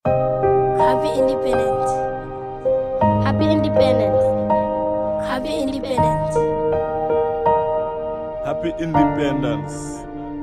Happy Independence. Happy Independence. Happy Independence. Happy Independence.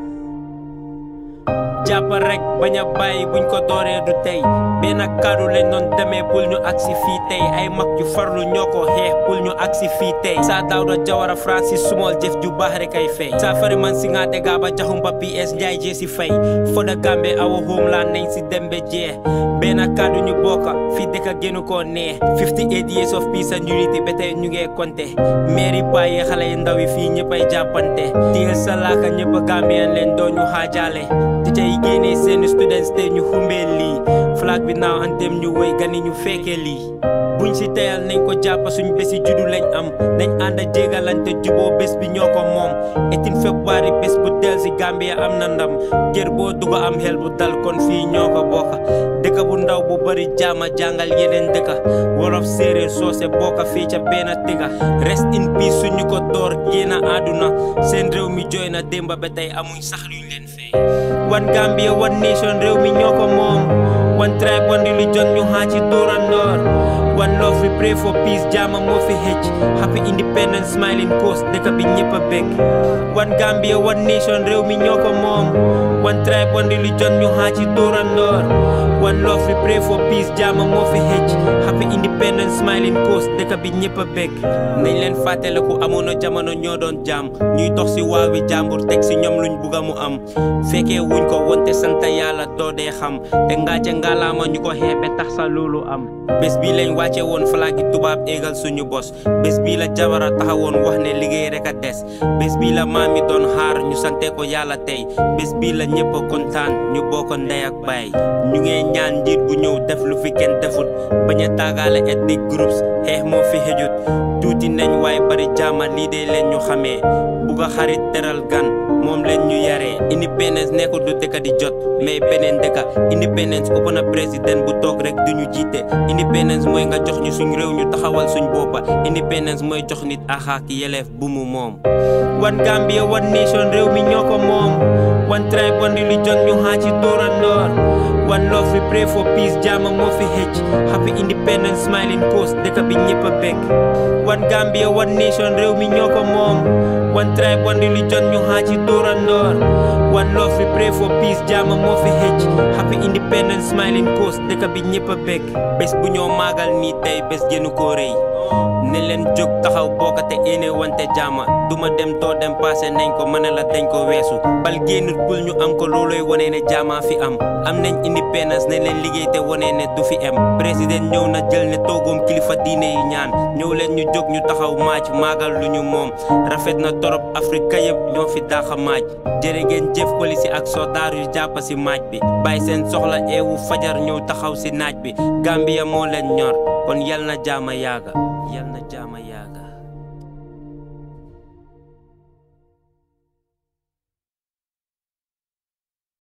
jàppal rek bañ a bàyyi buñ ko dooree du tey benn kàddu lañ doon demee pour ñu agsi fii tey ay mag yu farlu ñoo ko xeex pour ñu agsi fii tey saa Dawda Jawara Francis Sumol jëf ju baax rek ay fay saa fari man si ngaate gaaba jaxumpa PS Njaay jee si fay for the Gambia our homeland nañ si dembe jee benn kàddu ñu bokka fii dëkk génnu koo neex 58 years of peace and unity ba tey ñu ngee konte mairie bàyyi xale yu ndaw yi fii ñëpp ay jàppante téyel sa laaka ñëpp a Gambien leen doo ñu xaajaale te tey génnee seeni students te ñu xumbee lii flag bi naaw antem ñu woy gani ñu fekkee lii buñ si teyal nañ ko jàpp suñ bési juddu lañ am nañ ànd a jégalante juboo bés bi ñoo ko moom etin février bés bu del si Gambia am na ndam kër boo dugg am xel bu dal kon fii ñoo ko bokka dëkk bu ndaw bu bari jaama jàngal yeneen dëkka wolof séeréer soose bokka fii ca benn tëgga rest in peace suñu ko door génn àdduna seen réew mi jooy na démba ba tey amuñ sax luñ leen fee one Gambia one nation réew mi ñoo ko moom one tribe one religion ñu xaa ci dóorandoor one love we pray for peace jaama moo fi hëcc happy independence smiling coast dëkk bi ñëpp a bég one Gambia one nation réew mi ñoo ko moom one tribe one religion ñu xaa ci dóorandoor one love we pray for peace jaama moo fi hëcc happy independence smiling coast dëkk bi ñëpp a bég nañ leen fàttaliku amoon na jamono ñoo doon jaam ñuy dox si waawi jàmbur teg si ñoom luñ bugga mu am fekkee wuñ ko wonte sant yàlla doo dee xam te ngaace ngalaama ñu ko xeebe tax sa loolu am bés bii lañ wàcce woon flaagi tubaab éegal suñu bos bés bii la jabara taxawoon wax ne liggéey rek a des bés bii la maam yi doon xaar ñu sante ko yàlla tey bés bii la ñëpp a kontaan ñu bokk ndey ak baay ñu ngee ñaan njiit bu ñëw def lu fi kenn defut bañ a taagaale ethnic groups xeex moo fi xëjut tuuti nañ waaye bari jaama lii de leen ñu xamee bugg a xarit teral gan moom leen ñu yaree independence nekkul du dëkk di jot mais beneen dëkka independence ëpp na président bu toog rek duñu jiite independence mooy nga jox ñu suñ réew ñu taxawal suñ boppa independence mooy jox nit axaak yeleef bu mu moom one Gambia one nation réew mi ñoo ko moom one tribe one religion ñu xaa ci dóorandoor one love we pray for peace jaama moo fi hëcc happy independence smiling coast dëkk bi ñëpp a bég one Gambia one nation réew mi ñoo ko moom one tribe one religion ñu xaa ci dóorandoor one love we pray for peace jaama moo fi hëcc happy independence smiling coast dëkk bi ñëpp a bég bés bu ñoo maagal nii tey bés gënu koo rëy ne leen jóg taxaw bokkate ene wante jaama duma dem doo dem passé nañ ko mën la dañ ko weesu bal génnut bul ñu am ko looloy wone ne jaamaa fi am am nañ independence ne leen liggéey te wone ne du fi am président ñëw na jël ne toogoom kilifa diine yi ñaan ñëw leen ñu jóg ñu taxaw maaj maagal lu ñu moom rafet na torop Afrika yëpp ñoo fi daaxa maaj jërë ngeen jëf polisi ak soldaar yu jàpp si maaj bi bàyyi seen soxla eewu fajar ñëw taxaw si naaj bi Gambia moo leen ñor kon yal na jaama yaaga yal na jaama